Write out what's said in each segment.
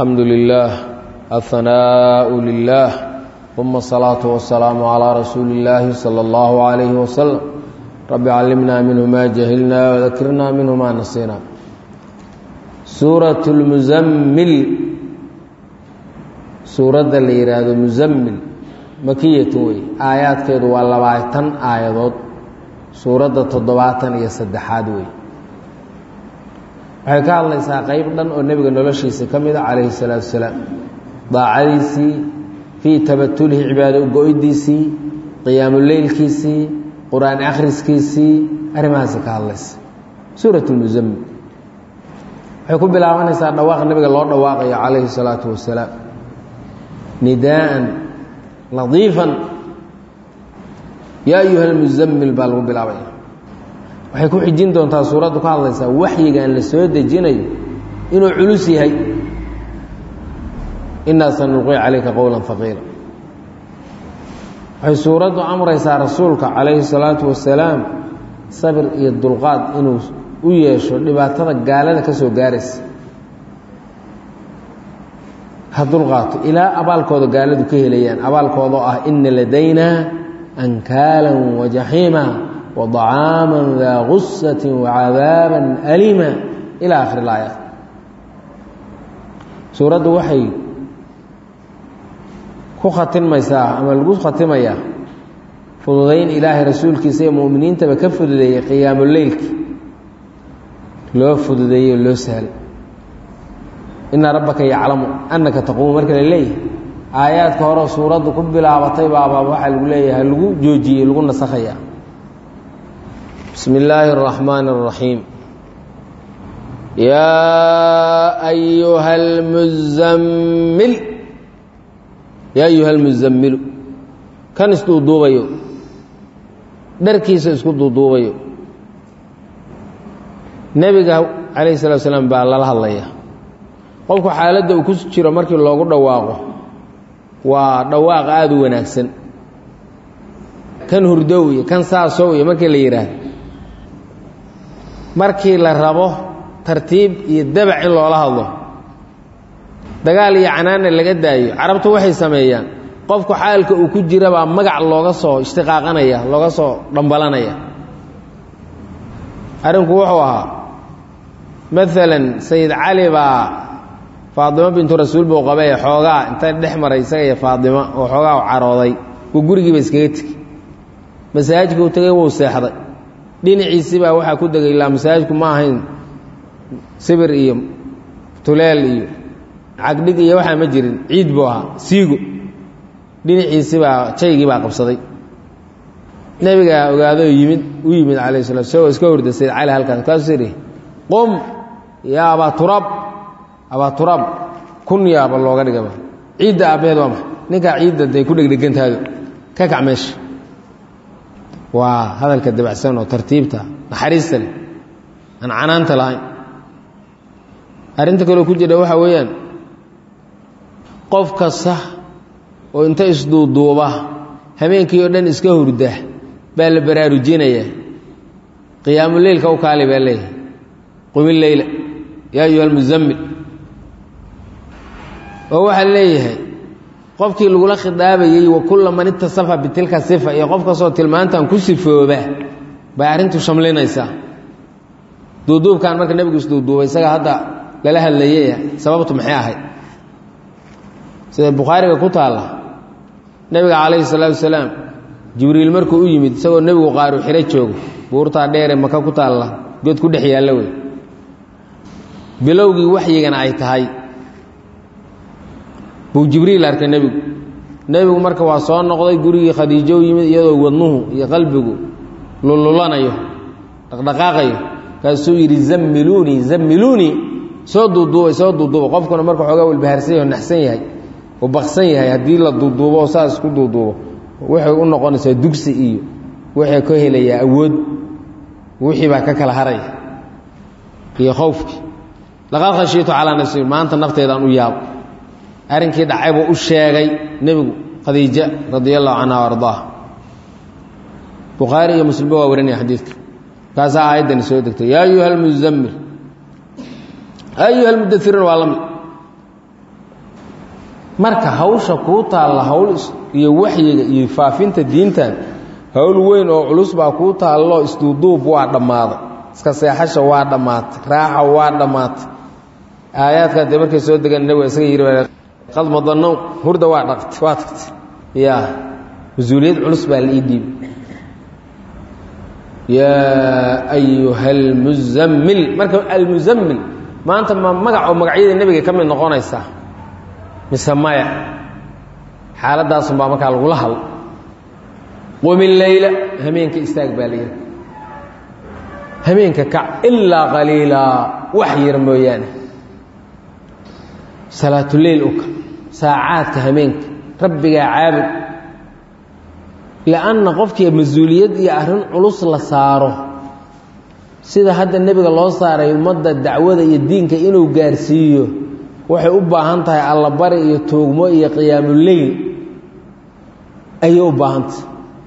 alxamdu lilah ahanaaءu lilah uma asalaatu wasalaamu calaa rasuuli illaahi sala allahu calayhi wasalam rabbi callimnaa minhu maa jahilnaa wadakirnaa minhu maa nasiinaa suurat lmuzammil suuradda la yidhaahdo muzammil makiyatun wey aayaadkeedu waa labaatan aayadood suuradda toddobaatan iyo saddexaad wey waxay ka hadlaysaa qeyb dhan oo nebiga noloshiisa ka mid a calayhi salaatu wasalaam daacadiisii fii tabatulihi cibaado go-ydiisii qiyaamuleylkiisii qur-aan akhriskiisii arrimahaasi ka hadlaysa suurat lmuzammil waxay ku bilaabanaysaa dhawaaq nebiga loo dhawaaqayo calayhi salaatu wasalaam nidaaan ladiifan yaa ayuha almuzammil baa lagu bilaabaya waxay ku xijin doontaa suuraddu ka hadlaysaa waxyigan la soo dejinayo inuu culus yahay inaa sanulqi calayka qowla haqiila waxay suuraddu amraysaa rasuulka calayhi salaatu wasalaam sabir iyo dulqaad inuu u yeesho dhibaatada gaalada ka soo gaaraysa ha dulqaato ilaa abaalkooda gaaladu ka helayaan abaalkooda oo ah ina ladaynaa ankaalan wajaxiima wadacaama daa gusati wacadaaba alima ila akhiri laaya suuraddu waxay ku khatimmaysaa ama lagu khatimayaa fududayn ilaahay rasuulkiisa iyo mu'miniintaba ka fududeeyey qiyaamuleylki loo fududeeyey oo loo sahlay ina rabbaka yaclamu annaka taquumu marka la leeyahay aayaadka horeo suuraddu ku bilaabatay baaba waxaa lagu leeyahay lagu joojiyey lagu nasakhayaa bismi illaahi اraxmaan الraxiim yaa ayuha almuzammil yaa ayuha almuzammilu kan isduuduubayo dharkiisa isku duuduubayo nebiga calayh salatu salaam baa lala hadlaya qofku xaaladda uu ku jiro markii loogu dhawaaqo waa dhawaaq aada u wanaagsan kan hurdow iyo kan saasow iyo markii la yidhaahdo markii la rabo tartiib iyo dabac in loola hadlo dagaal iyo canaana laga daayo carabtu waxay sameeyaan qofku xaalka uu ku jira baa magac looga soo ishtiqaaqanaya looga soo dhambalanaya arrinku wuxuu ahaa maalan sayid cali baa faadimo bintu rasuul buu qabay xoogaa inta dhex maray isaga iyo faadimo oo xoogaa u carooday uu gurigiiba iskaga tegi masaajidka u tegay wuu seexday dhinaciisii baa waxaa ku degay ilaa masaajidku ma ahayn sibir iyo tuleel iyo cagdhig iyo waxaa ma jirin ciid buu ahaa siigo dhinaciisii baa jaygii baa qabsaday nebigaa ogaado yimid u yimid calayh salatu isagoo iska horda sayd cali halkaas kaasuu yidhi qum yaa abaa turaab abaa turaab kun yaaba looga dhigaba ciidda aabbaheed waa maxa ninkaa ciidda day ku dhegdhegantaado ka kac meesha waa hadalka dabacsan oo tartiibta naxariista leh aan canaanta lahayn arrinta kaloo ku jira waxaa weeyaan qof kasta oo inta isduuduuba habeenkii oo dhan iska hurda baa la baraarujinaya qiyaamuleylka u kaali baa leeyahay qumi leyla yaa ayuha almuzammil oo waxaa leeyahay qofkii lagula khidaabayey wa kulla man itasafa bitilka sifa iyo qof kastoo tilmaantan ku sifooba bay arrintu shamlinaysaa duuduubkan marka nebigu isduuduubay isaga hadda lala hadlayey sababtu maxay ahayd sida bukhaariga ku taalla nebiga calayhi salaatu wasalaam jibriil markuu u yimid isagoo nebigu qaaru xiro joogo buurtaa dheere maka ku taalla god ku dhex yaalla wey bilowgii waxyigana ay tahay buu jibriil arkay nebigu nebigu marka waa soo noqday gurigii khadiijo u yimid iyadoo wadnuhu iyo qalbigu lululanayo dhaqdhaqaaqayo kaasuu yidhi zammiluunii zammiluunii soo duuduubay soo duuduuba qofkuna marka xoogaa walbahaarsan yaho naxsan yahay oo baksan yahay haddii la duuduubo oo saas isku duuduubo waxay u noqonaysaa dugsi iyo waxay ka helayaa awood wixii baa ka kala haraya iyo khowfkii laqad khashiitu calaa nafsi maanta nafteedaan u yaabo arrinkii dhacay buu u sheegay nebigu khadiija radia allahu canha o ardaaha bukhaari iyo muslimba waa warinaya xadiidka kaasaa aayaddani soo degtay yaa ayuha almuzammil ayuha almudairuun waa la mid marka hawsha kuu taalla hawl iyo waxyiga iyo faafinta diintan hawl weyn oo culus baa kuu taallo isduuduub waa dhammaaday iska seexasha waa dhammaatay raaxa waa dhammaatay aayaadkaa dee markay soo degan nabiga isaga yidhi qad madanow hurda waa dhaqtay waa tagtay yaa mas-uuliyad culus baa la ii dhiibay yaa ayuha almuzammil marka almuzammil maanta ma magac oo magacyada nebiga ka mid noqonaysaa mise maya xaaladaasun baa markaa lagula hadl qumi leyla hameenka istaag baa la yidhi hameenka kac ilaa qaliilaa wax yar mooyaane salaatuleyl u kac saacaadka hameenka rabbigaa caabud lianna qofkii mas-uuliyad iyo arrin culus la saaro sida hadda nebiga loo saaray ummadda dacwada iyo diinka inuu gaarsiiyo waxay u baahan tahay allabari iyo tuugmo iyo qiyaamuleyl ayay u baahantahay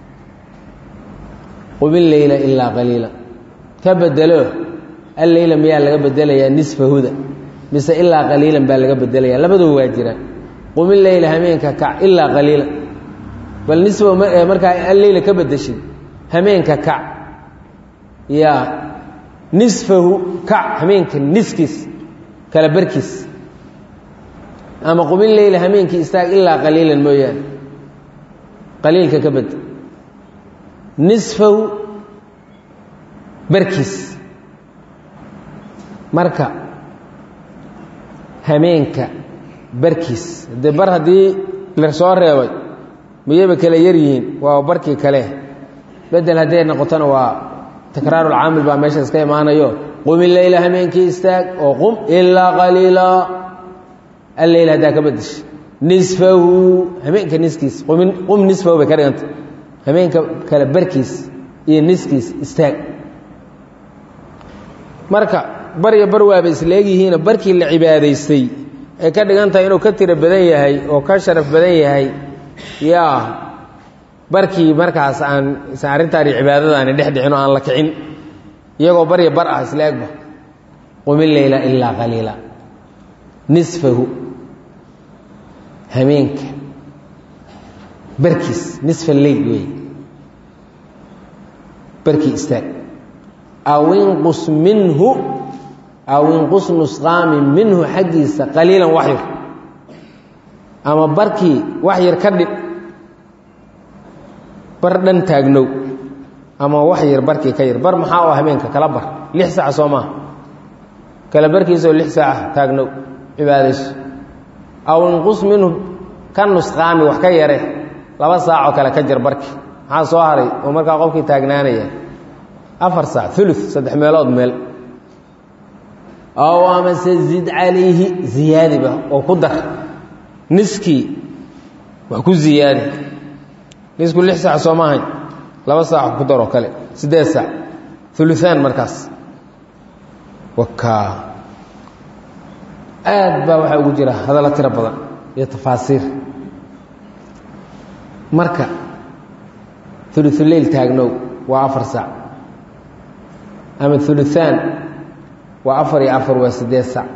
qubin leyla ilaa qaliila ka bedelo alleyla miyaa laga bedelayaa nisfahuda mise ilaa qaliilan baa laga bedelaya labaduba waa jiraan qubin leyla hameenka kac ilaa qaliila bal nisfa markaa alleyla ka bedeshid hameenka kac yaa nisfahu kac hameenka niskiis kala barkiis ama qubin leyla hameenkii istaag ilaa qaliilan mooyaane qaliilka ka bed nisfahu barkiis marka hameenka barkiis dee bar haddii la soo reebay miyayba kala yar yihiin waa barkii kale bedel hadday noqotona waa takraarulcaamil baa meesha iska imaanayo qumi leyla hameenkii istaag oo qum ilaa qaliila alleyl haddaa ka bedesha nisfahu hameenka niskiis qumin qum nisfahu bay ka dhiganta hameenka kale barkiis iyo niskiis istaag marka barya bar waaba isleegyihiino barkii la cibaadaystay ay ka dhigan tahay inuu ka tiro badan yahay oo ka sharaf badan yahay yaa barkii markaas aan isan arrintaani cibaadadaani dhex dhicin oo aan la kicin iyagoo barya bar ah isla egba qumi leyla ilaa qaliila nisfahu hameenka barkiis nisfa leyl wey barkii istaag aw inqus minhu aw inqus nusqaami minhu xaggiisa qaliilan wax yar ama barkii wax yar ka dhib bar dhan taagnow ama wax yar barkii ka yar bar maxaa oo habeenka kala bar lix saac soo maaha kala barkiisoo lix saaca taagnow cibaadayso aw inqus minhu ka nusqaami wax ka yare laba saacoo kale ka jar barki maxaa soo haray oo markaa qofkii taagnaanaya afar saac ulu saddex meelood meel aw amase zid calayhi ziyaadiba oo ku dar niskii wax ku ziyaadi nisku lix saac soo maahayn laba saac ku daroo kale siddeed saac uluaan markaas wakaa aad baa waxaa ugu jira hadallo tiro badan iyo tafaasiir marka uluuleyl taagnow waa afar saac ama uluaan waa afar iyo afar waa siddeed saac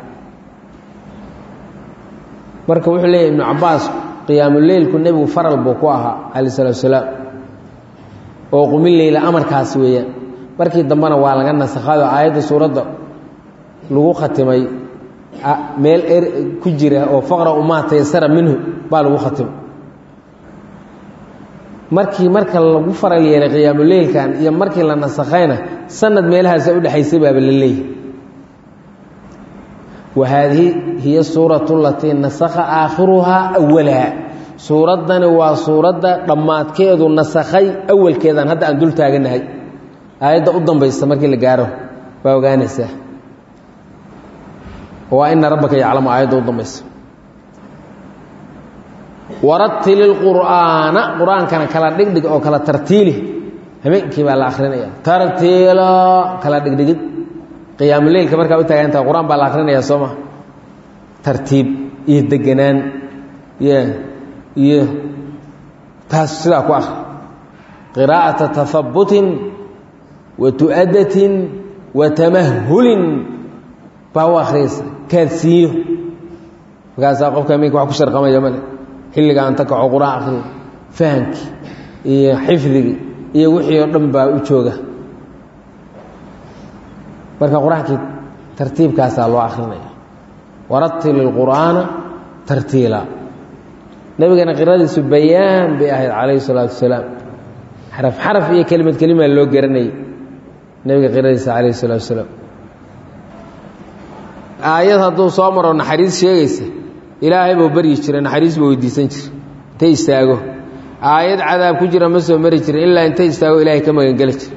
marka wuxuu leeyahy ibnu cabaas qiyaamuleylku nebigu faral buu ku ahaa calayh salatu salaam oo qumi leyla amarkaas weeyaan markii dambena waa laga nasakhayo aayadda suuradda lagu khatimay meel er ku jira oo faqra umaa taysara minhu baa lagu khatimay markii marka lagu faral yeelay qiyaamuleylkan iyo markii la nasakhayna sanad meelahaasa udhexaysay baaba la leeyahy wa haadihi hiya suuratu alatii nasakha aakhiruhaa awalaha suuraddani waa suuradda dhammaadkeedu nasakhay awalkeedan hadda aan dul taaganahay aayadda u dambaysa markii la gaaro baa ogaanaysaa waa ina rabbaka yaclamu aayadda u dambaysa waratili lqur'aana qur-aankana kala dhigdhig oo kala tartiili habeenkii baa la akrinaya tartiila kala dhigdhigid qiyaamuleylka markaa u taagantaha qur-aan baa la akrinaya soo ma tartiib iyo deganaan y iyo taas sidaa ku akri qiraa'ata tahabutin wa tu'adatin wa tamahulin baa u akhriyaysa kaadsiiyo markaasaa qofka aminka wax ku sharqamaya male xilliga aan ta kaco qur-aan akhriyo fahamkii iyo xifdigii iyo wixii oo dhan baa u jooga marka qur-aankii tartiibkaasaa loo akrinaya waratil ilqur'aana tartiila nebigana qiradiisu bayaan bay ahayd calayhi salaatu wasalaam xaraf xaraf iyo kelimad kelimaa loo garanayay nebiga qiradiisa calayhi salaatu wasalaam aayad hadduu soo maro naxariis sheegaysa ilaahay buu baryi jiray naxariis buu weydiisan jiray intay istaago aayad cadaab ku jira ma soo mari jirin ilaa intay istaago ilaahay ka magangeli jira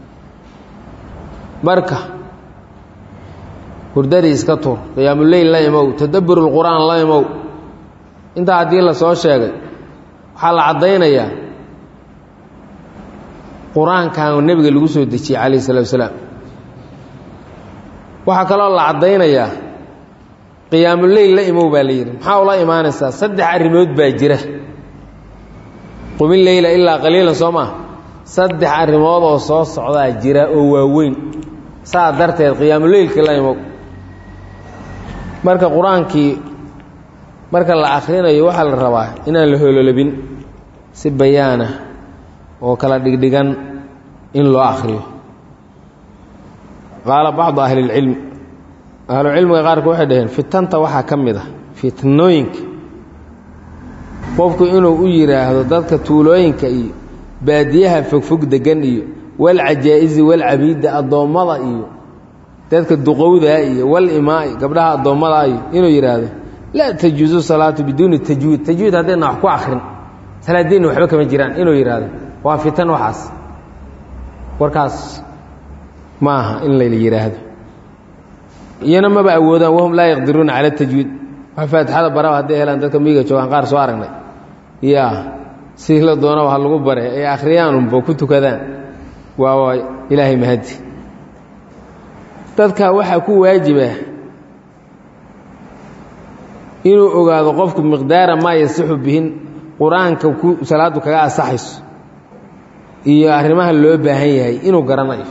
marka hurdadii iska tuur qiyaamuleyl la imow tadabbur lqur'aan la imow intaa haddii la soo sheegay waxaa la caddaynayaa qur-aankan nebiga lagu soo dejiyey calayh salatu wasalaam waxaa kaloo la caddaynayaa qiyaamuleyl la imow baa la yidhi maxaa ula imaanaysaa saddex arrimood baa jira qumi leyla ilaa qaliilan soo maa saddex arrimood oo soo socdaa jira oo waaweyn saa darteed qiyaamuleylkii la imow marka qur-aankii marka la akhrinayo waxaa la rabaa inaan la hololobin si bayaana oo kala dhigdhigan in loo akhriyo qaala bacdu ahlilcilmi ahlucilmiga qaarku waxay dhaheen fitanta waxaa ka mid a fitnooyinka qofku inuu u yidhaahdo dadka tuulooyinka iyo baadiyaha fogfog degan iyo walcajaa-isi walcabiidda addoommada iyo dadka duqowdaa iyo walimaai gabdhaha addoommadaa iyo inuu yidhaahdo laa tajuusu salaatu biduuni tajwiid tajwiid haddayna wax ku akrin salaadiinna waxba kama jiraan inuu yidhaahdo waa fitan waxaas warkaas ma aha in la yidhaahdo iyana maba awoodaan wahum laa yaqdiruuna cala tajwiid wax faatixada baraba hadday helaan dadka miyiga joogaan qaar soo aragnay ya si la doonaba ha lagu bare ay akhriyaanunba ku tukadaan waa waa ilaahay mahadi dadka waxaa ku waajiba inuu ogaado qofku miqdaara maa yasixu bihin qur-aanka ku salaaddu kaga asaxayso iyo arrimaha loo baahan yahay inuu garanayo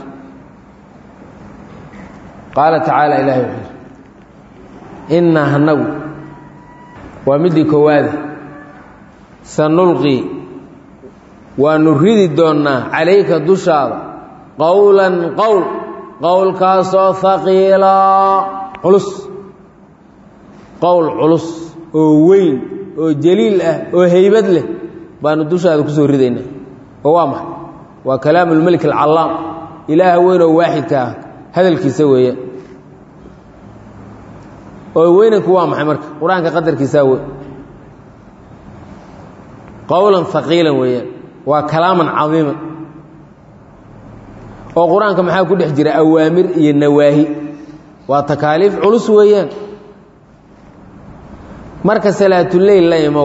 qaala tacaala ilaahay wuxuu yidhi innaa hanagu waa middii koowaada sanulqi waanu ridi doonnaa calayka dushaada qowlan qowl qowlkaasoo haqiilaa culus qowl culus oo weyn oo jaliil ah oo heybad leh baanu dushaada ku soo ridaynaa oo waa maxay waa kalaamu lmelik alcallaam ilaaha weyn oo waaxidka ah hadalkiisa weeyaan oo weynanku waa maxay marka qur-aanka qadarkiisaa wey qowlan haqiilan weeyaan waa kalaaman cadiiman oo qur-aanka maxaa ku dhex jira awaamir iyo nawaahi waa takaaliif culus weeyaan marka salaatuleyl la imow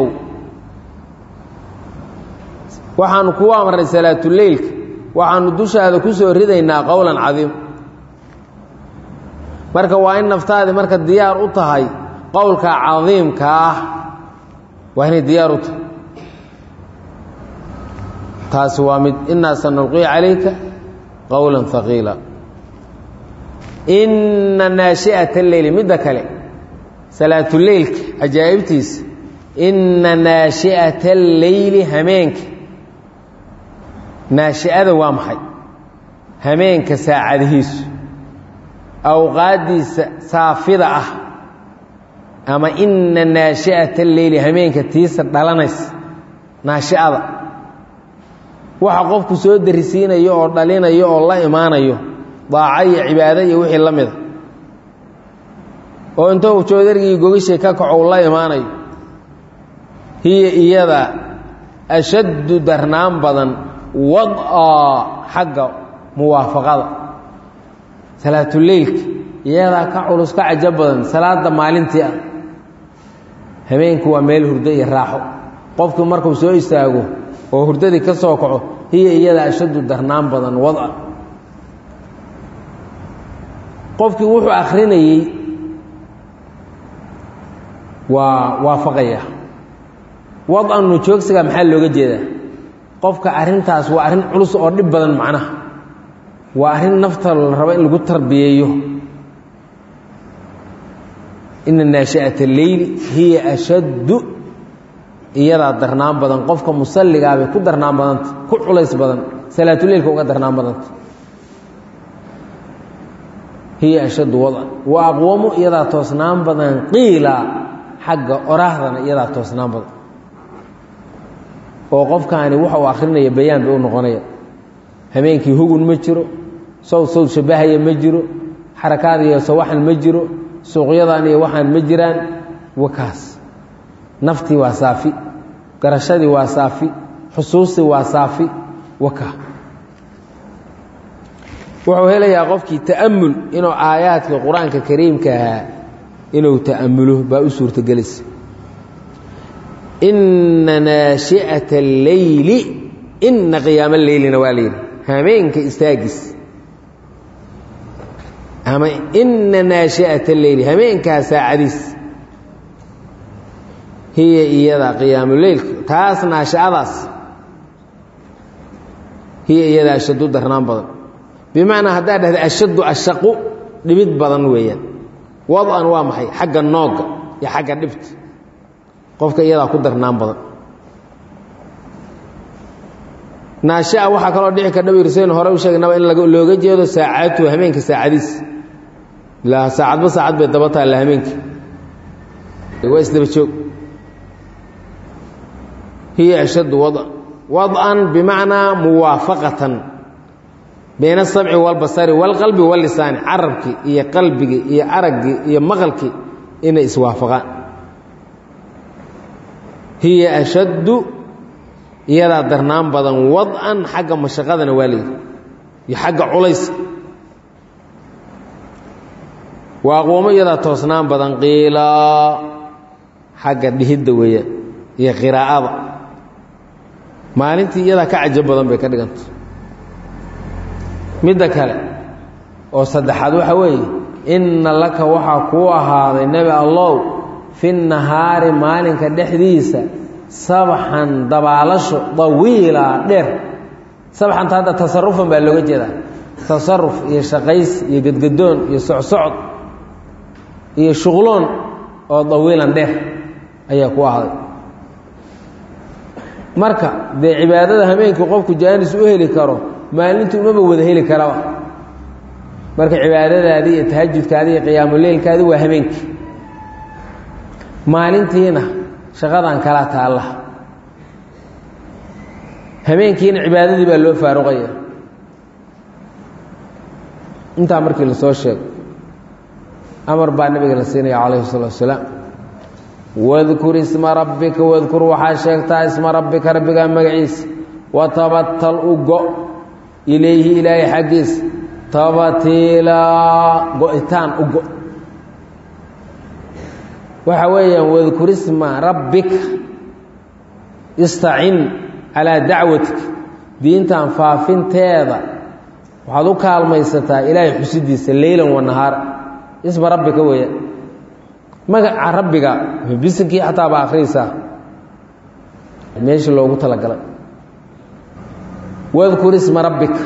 waxaanu kugu amray salaatuleylka waxaanu dushaada ku soo ridaynaa qowlan cadiim marka waa in naftaadii marka diyaar u tahay qowlka cadiimka ah waa inay diyaar u tahay taasi waa mid innaa sanulqii calayka qowla haqiila inna naashi'ata leyli midda kale salaatuleylka cajaa'ibtiisa inna naashi'ata alleyli hameenka naashi'ada waa maxay hameenka saacadihiisu awqaaddiisa saafida ah ama inna naashi'ata alleyli hameenka tiisa dhalanaysa naashi'ada waxa qofku soo darisiinayo oo dhalinayo oo la imaanayo daaco iyo cibaado iyo wixii la mida oo intou joodargii gogashay ka kaco u la imaanayo hiya iyada ashaddu darnaan badan wad-a xagga muwaafaqada salaatuleylka iyadaa ka culus ka cajo badan salaada maalintii ah habeenku waa meel hurdo iyo raaxo qofku markuu soo istaago oo hurdadii ka soo kaco hiya iyada ashaddu darnaan badan wada qofkii wuxuu akhrinayey waa waafaqaya wad-anu joogsiga maxaa looga jeedaa qofka arrintaas waa arrin culus oo dhib badan macnaha waa arrin nafta la rabo in lagu tarbiyeeyo ina naashi'ata leyli hiya ashaddu iyadaa darnaan badan qofka musalligaabay ku darnaan badanta ku culays badan salaatuleilka uga darnaan badanta hiya ashaddu wadan wa aqwamu iyadaa toosnaan badan qiila xagga oraahdana iyadaa toosnaan badan oo qofkaani waxa uu akhrinaya bayaan bay u noqonaya habeenkii hugun ma jiro sawd sawd shabahaya ma jiro xarakaad iyo sawaxan ma jiro suuqyadan iyo waxaan ma jiraan wakaas naftii waa saafi garashadii waa saafi xusuustii waa saafi waka wuxuu helayaa qofkii ta'amul inuu aayaadka qur-aanka kariimka ahaa inuu ta'amulo baa u suurtagelaysa ina naashi'ata alleyli ina qiyaama leylina waa layidhi hameenka istaagiis ama ina naashi'ata alleyli hameenkaa saacadiis hiya iyada qiyaamuleylka taas naashi'adaas hiya iyada ashaddu darnaan badan bimacnaa haddaad dhahda ashaddu ashaqu dhibid badan weeyaan wad-an waa maxay xagga noogga iyo xagga dhibta qofka iyadaa ku darnaan badan naashia waxaa kaloo dhici kardha wirsaynu hore u sheegnaba in looga jeedo saacatu hameenka saacadiis ilaa saacadba saacad bay daba taalla hameenka waa isdaba joog hiya ashaddu wada wad-an bimacnaa muwaafaqatan bayna asabci waalbasari waalqalbi wallisaani carabkii iyo qalbigii iyo araggii iyo maqalkii inay iswaafaqaan hiya ashaddu iyadaa darnaan badan wad-an xagga mashaqadana waa layidhi iyo xagga culayska waa aqwoomo iyadaa toosnaan badan qiilaa xagga dhihidda weeyaan iyo qiraa'ada maalintii iyadaa ka cajab badan bay ka dhiganta midda kale oo saddexaad waxa weeye inna laka waxaa kuu ahaaday nebi allow fi nahaari maalinka dhexdiisa sabxan dabaalasho dawiila dheer sabxanta hadda tasarufan baa looga jeedaa tasaruf iyo shaqays iyo gedgadoon iyo socsocod iyo shuqloon oo dawiilan dheer ayaa ku ahday marka dee cibaadada hameenkii qofku jaanis u heli karo maalintii umaba wada heli karaba marka cibaadadaadii iyo tahajudkaadii iyo qiyaamuleylkaadii waa hameenkii maalintiina shaqadan kala taalla habeenkiina cibaadadii baa loo faaruqaya intaa markii lasoo sheego amar baa nabiga la siinaya calayhi salatu wasalaam wadkur isma rabbika wadkur waxaa sheegtaa isma rabbika rabbigaa magaciisa watabatal u go ilayhi ilaahay xaggiisa tabatiilaa go-itaan u go waxa weeyaan wadkur isma rabbika istacin calaa dacwatika diintan faafinteeda waxaad u kaalmaysataa ilaahay xusidiisa leylan wa nahaara isma rabbika weeyaan magaca rabbiga bisinkii xataa baa akhriyaysaa meeshii loogu talagalay wadkur isma rabbika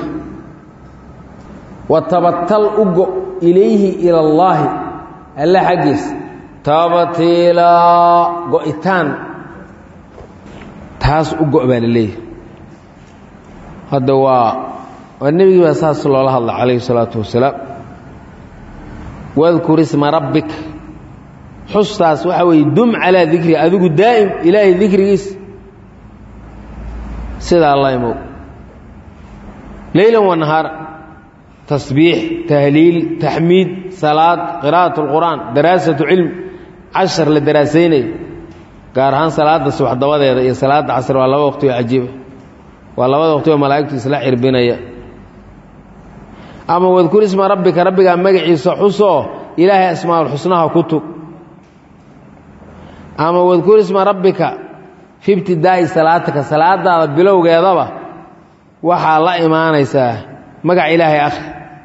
watabatal u go ilayhi ila allaahi alla xaggiisa tabatiilaa go-itaan taas u go' baa la leeyahay hadda waa waa nebigii baa saas loola hadla calayhi salaatu wasalaam wadkur isma rabbika xustaas waxaa weeye dum calaa dikri adigu daa'im ilaahay dikrigiisa sidaa la imow leylan wa nahaara tasbiix tahliil taxmiid salaad qira'at اlqur'aan daraasatu cilm cashar la daraasaynayo gaar ahaan salaada subax dabadeeda iyo salaada casr waa laba waqti oo cajiiba waa labada waqti oo malaa'igtu isla cirbinaya ama wadkur isma rabbika rabbigaa magaciisa xusoo ilaahay asmaaulxusnaha ku tug ama wadkur isma rabbika fi ibtidaa'i salaatika salaadaada bilowgeedaba waxaa la imaanaysaa magac ilaahay akhri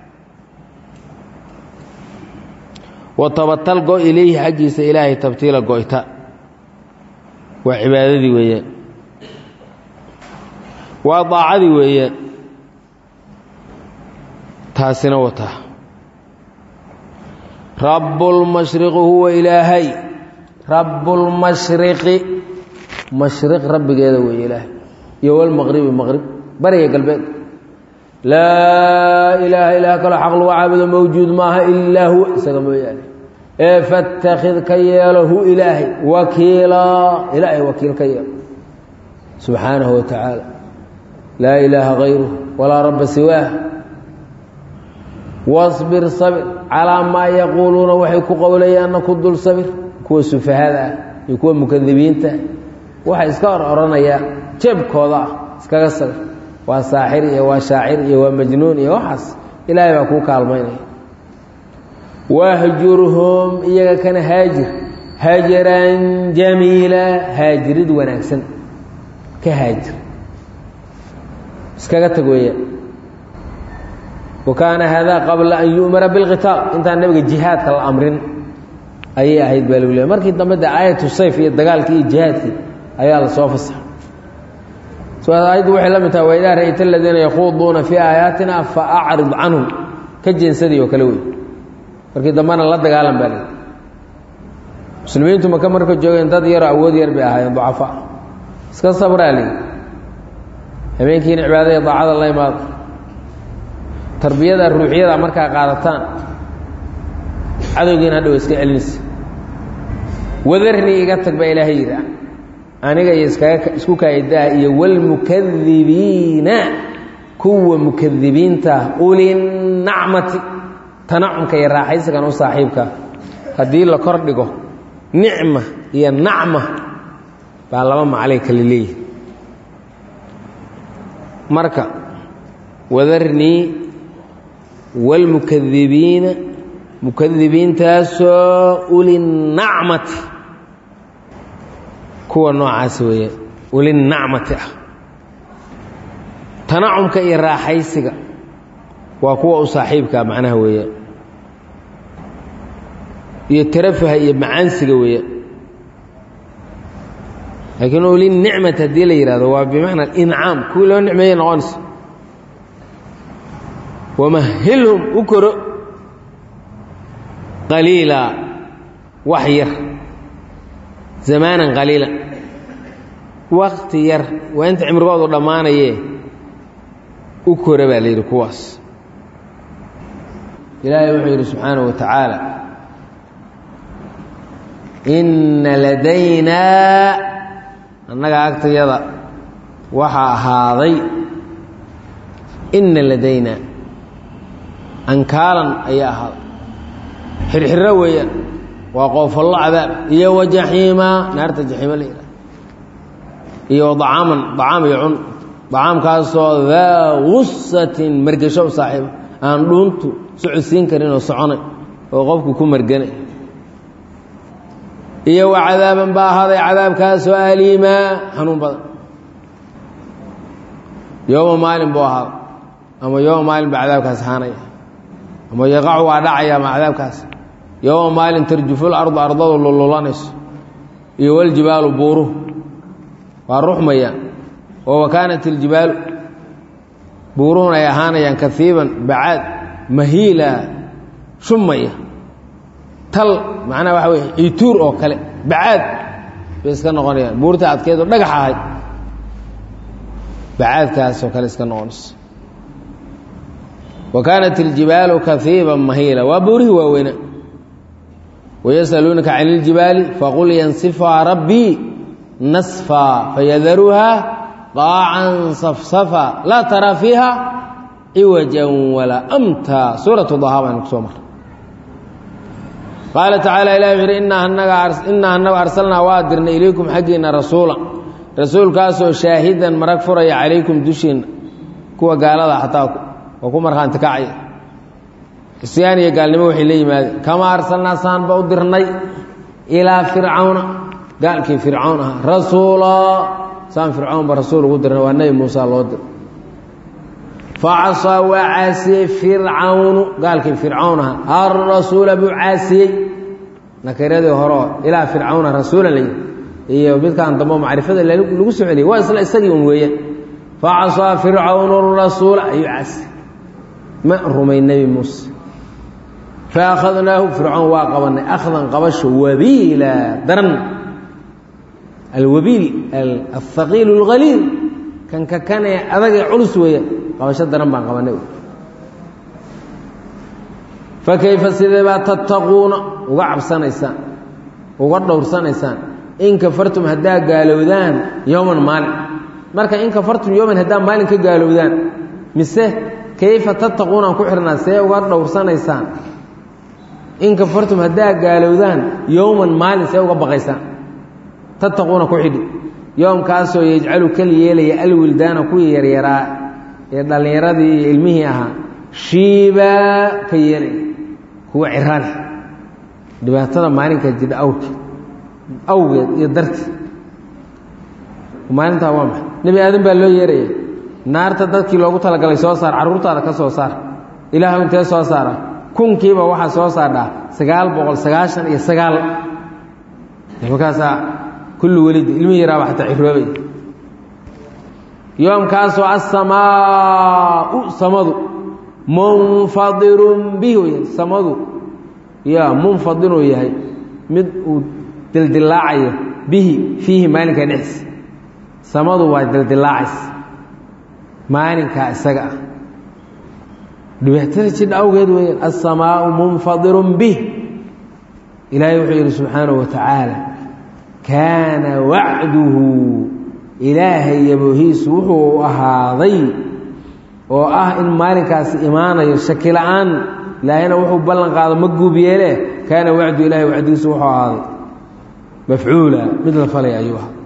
watabatal go ilayhi xaggiisa ilaahay tabtiila go'ta waa cibaadadii weeyaan waa daacadii weeyaan taasina wataa rabbulmashriqi huwa ilaahay rabbulmashriqi mashriq rabbigeeda weeye ilaahay iyo walmaqribi maqrib bariga galbeed laa ilaaha ilaah kaloo xaq lagu caabudo mawjuud maaha ilaa huwa isaga mooyaane ee fatakid ka yeelo hu ilaahay wakiilaa ilaahay wakiil ka yeelo subxaanahu wa tacaala laa ilaaha hayruh walaa rabba siwaah wasbir sabir calaa maa yaquuluuna waxay ku qowlayaanna ku dul sabir kuwa sufahada ah iyo kuwa mukadibiinta waxay iska or oranayaan jeebkooda ah iskaga sabir waa saaxir iyo waa shaacir iyo waa majnuun iyo waxaas ilaahay baa kuu kaalmaynaya wahjurhum iyaga kana haajir hajaran jamiila haajirid wanaagsan ka haajir iskaga tag weeyaan wa kaana haadaa qabla an yu'mara bilqitaal intaan nabiga jihaadka la amrin ayay ahayd baa lagu leey markii dambe de aayatu sayf iyo dagaalkii iyo jihaadkii ayaa la soo fasaxay ayaddu waxay la mid tahay waidaa ra'ayta aladiina yakhuuduuna fii aayaatina fa acrid canhum ka jeensadii oo kale wey markii dambena la dagaalan baa leeyi muslimiintu maka marka joogeen dad yaroo awood yar bay ahaayeen ducafa iska sabraa leeyi habeenkiina cibaada iyo daacada la imaada tarbiyada ruuxiyada markaa qaadataan cadowgiina hadhow iska celinaysa wadarni iga tag baa ilaahay yidhi aniga iyo iskaga isku kaayadaa iyo wاlmukadibiina kuwa mukadibiinta ulinacmati tanacumka iyo raaxaysigan u saaxiibka haddii la kor dhigo nicma iyo nacma baa laba maclay kale leeyihi marka wadarnii wاlmukadibiina mukadibiintaasoo ulinacmati kuwa noocaas weeye ulinacmati ah tanacumka iyo raaxaysiga waa kuwa u saaxiibkaa macnaha weeyaan iyo tarafaha iyo macaansiga weeyaan laakiin ulinicmati haddii la yidhahdo waa bimacna incaam kuwii loo nicmeeyey noqonaysa wamahilhum u koro qaliila wax yar zamaanan qaliila wakti yar waa inta cimrigoodu dhammaanayee u kora baa la yidhi kuwaas ilaahay wuxuu yidhi subxaanaه wa tacaala inna ladaynaa annaga agtayada waxaa ahaaday inna ladaynaa ankaalan ayaa ahaaday xirxiro weeyaan waa qoofallo cadaab iyo wajaxiima naarta jaxiima la yidhaha iyo dacaaman dacaam iyo cun dacaamkaasoo daa gusatin margesho u saaxiiba aan dhuuntu socodsiin karin oo soconay oo qofku ku marganay iyo wa cadaaban baa ahaaday cadaabkaasoo aliimaa xanuun badan yooma maalin buu ahaaday ama yooma maalin baa cadaabkaas ahaanaya ama yaqacu waa dhacaya ama cadaabkaas yooma maalin tarjuful ardu ardadu lululanayso iyo waljibaalu buuruhu waa ruxmayaan oo wakaanat iljibaalu buuruhuna ay ahaanayaan kaiiban bacaad mahiila shumaya tal macnaha waxa wey ciituur oo kale bacaad bay iska noqonayaan buurta adkeed oo dhagax ahayd bacaadkaasoo kale iska noqonayso wa kaanat iljibaalu kaiiban mahiila waa buurihii waaweyna wayasaluunaka can iljibaali faqul yansifhaa rabbii nasfaa fayadaruhaa qaacan safsafa laa taraa fiiha ciwajan walaa amta suuratu dahaa baynu ku soo marray qaala tacaala ilahi wuxu uhi innaa annagu arsalnaa waa dirnay ilaykum xaggiinna rasuula rasuulkaasoo shaahidan marag furaya calaykum dushiinna kuwa gaalada xataa oo ku markhaanti kacaya isyaan iyo gaalnimo waxay la yimaadeen kamaa arsalnaa saanba u dirnay ilaa fircawna gaalkii fircawn ahaa rasuulaa saan fircawnba rasuul ugu dirnay waa nebi muusa loo diray facasaa waa caasiyey fircawnu gaalkii fircawn ahaa arasuula buu caasiyey nakiradii horeo ilaa fircawna rasuulan la yidhi iyo midkaan dambo macrifada lagu soo celiyay waa isla isagii un weeyaan facasaa fircawnu rasuula ayuu caasiyey ma rumay nebi muuse fa akhadnaahu fircoon waa qabanay akhdan qabasho wabiila daran alwabiil alhaqiil اlhaliil kan ka kanee adagee culus weeya qabasho daran baan qabanay fakayfa sidee baa tattaquuna uga cabsanaysaan uga dhowrsanaysaan in kafartum haddaa gaalowdaan yowman maalin marka in kafartum yowman haddaa maalin ka gaalowdaan mise kayfa tattaquuna aan ku xirnaa see uga dhowrsanaysaan in kafartum haddaa gaalowdaan yowman maalin see uga baqaysaan tattaquuna ku xidhi yoomkaasoo yajcalu kal yeelaya alwildaana kuwii yaryaraa ee dhallinyaradii iyo ilmihii ahaa shiibaa ka yeelaya kuwa ciraale dhibaatada maalinka jidha awrkeed awgeed iyo darteed maalintaa waa maxay nebi aadan baa loo yeeraya naarta dadkii loogu talagalay soo saar carruurtaada ka soo saar ilaahu intee soo saara kunkiiba waxaa soo saardhaa sagaal boqol sagaashan iyo sagaal markaasaa kullu welid ilmi yaraaba xataa ciroobay yoomkaasoo asamaau samadu munfadirun bihi wey samadu ya munfadiruu yahay mid uu dildilaacayo bihi fiihi maalinkaa dhexdiisa samadu waa dildilaacaysa maalinkaa isaga ah dhibaatada jidha awgeed weeyaan asamaau munfadirun bih ilaahay wuxuu yidhi subxaanahu wa tacaala kaana wacduhu ilaahay yaboohiisu wuxuu ahaaday oo ah in maalinkaasi imaanayo shaki la-aan ilaahayna wuxuu ballan qaado ma guub yeele kaana wacdu ilahay wacdigiisu wuxuu ahaaday mafcuula mid la falay ayuu ahaa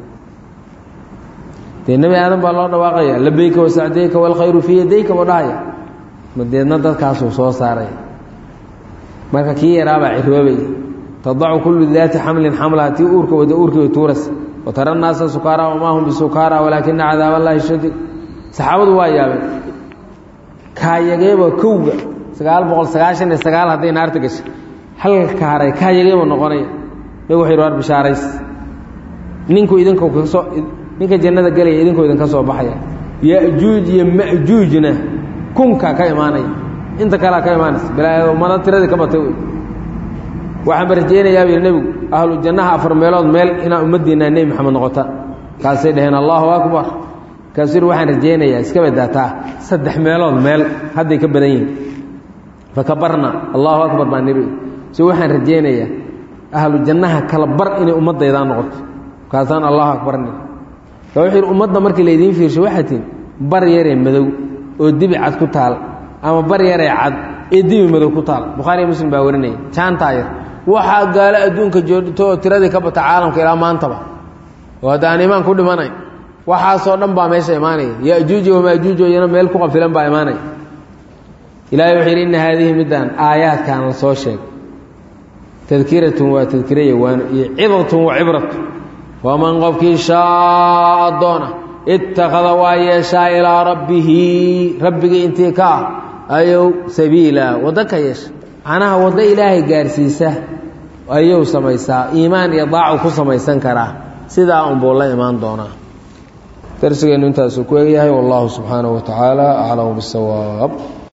dee nebi aadan baa loo dhawaaqaya labayka wasacdayka waalkhayru fii yadayka buu dhahaya madeedna dadkaasuu soo saaraya marka kii yaraabaa ciroobaya tadacu kullu daati xamlin xamlaha tii uurka wada uurkii way tuuras watara naasa sukaara wamaa hum bisukaara walaakina cadaab allahi shadiid saxaabadu waa yaabeen kaayageeba kowga sagaal boqol sagaashan iyo sagaal hadday naarta gashay halka haray kaayageeba noqonaya nabigu wuxu yidhi war bishaarays ninku idinka kasoo ninka jannada gelaya idinkoo idinka soo baxaya yajuuj iyo majuujna kunkaa ka imaanaya inta kalea ka imaanaysa balaa ummado tiradii ka batay wey waxaanba rajaynayaa bu yidhi nebigu ahlu jannaha afar meelood meel inaa ummaddiinaa nebi maxamed noqota kaasay dhaheen allahu akbar kaasuu yidhi waxaan rajaynayaa iska badaataa saddex meelood meel hadday ka badan yihin fakabarna allahu akbar baa niri so waxaan rajaynayaa ahlu jannaha kala bar inay ummaddaydaa noqoto kaasaan allahu akbar niri ka wuxuu yidhi ummadda markii laydiin fiirsho waxaa tihin bar yaree madow oo dibi cad ku taal ama bar yaree cad ee dibi madow ku taal bukhaariya muslim baa warinaya jaantaa yar waxaa gaalo adduunka joogto oo tiradii ka bata caalamka ilaa maantaba oo hadda aan imaan ku dhimanayn waxaasoo dhan baa meesha imaanaya yajuuji wamaajuuj iyana meel ku qafilan baa imaanaya ilahay wuxuu yidhi inna haadihi middaan aayaadkan la soo sheegay tadkiratun waa tadkiraya waano iyo cidatun wa cibratu waman qofkii shaaa doona ittakhada waa yeeshaa ilaa rabbihi rabbigii intii ka ah ayow sabiila waddo ka yeesha macnaha waddo ilaahay gaarsiisa ayuu samaysaa iimaan iyo daacu ku samaysan karaa sidaa unbuu la imaan doonaa darsigeennu intaasuu ku egyahay wallahu subxaanahu wa tacaala aclamu bisawaab